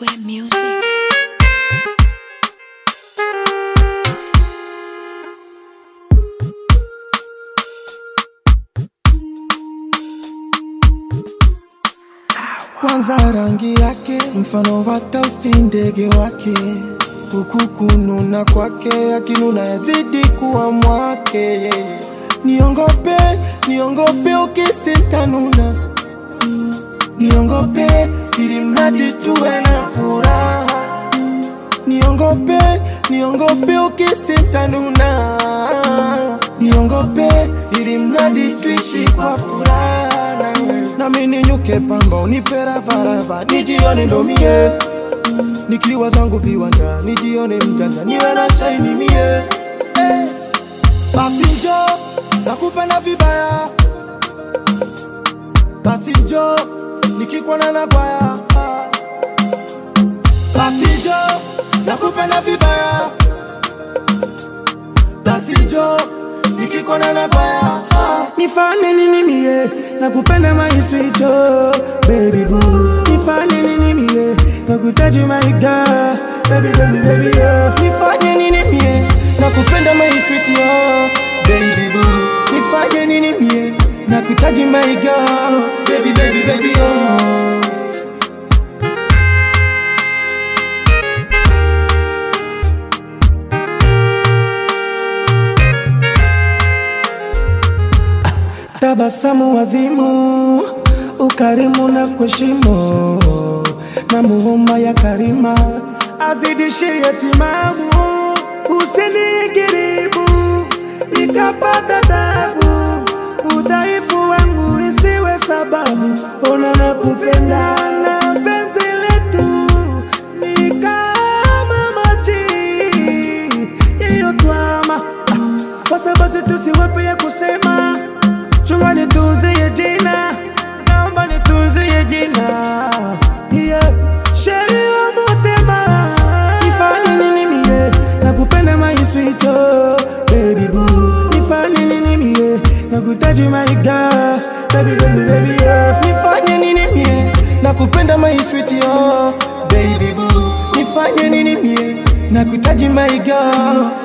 Square Music. kwanza rangi yake mfano wa tausi ndege wake huku kununa kwake akinuna yazidi kuwa mwake niongope niongope ukisintanuna niongope ili mradi tuwe na furaha niongope niongope ukisintanuna niongope ili mradi tuishi kwa furaha nawe. nami ninyuke pamba unipe ravarava nijione ndo mie nikiwa zangu viwanja nijione mjanja niwe na shaini mie eh. basi njo nakupenda vibaya basi njo nikikwana na kwaya basi njo nakupenda vibaya basi njo nikikwana na kwaya nifanye nini mie nakupenda my sweet oh, baby boo nifanye nini mie nakutaji my girl baby baby baby oh. nifanye nini mie nakupenda maifiti yo baby boo nifanye nini mie nakuhitaji my girl baby baby baby oh. tabasamu adhimu ukarimu na kuheshimu na muhuma ya karima azidishie timamu usinigiribu nikapata tabu udhaifu wangu isiwe sababu ona na kupenda na penzi letu ni kama maji yaliyotwama Ah, basi basi tusiwepe ya kusema chunga nitunzie jina naomba nitunzie jina yeah. sheri wa motema nifanye nini mie nakupenda maiswito baby boo nifanye nini mie nakutaji my girl baby baby baby yeah. nifanye nini mie nakupenda maifiti yo baby boo nifanye nini mie nakuhitaji my girl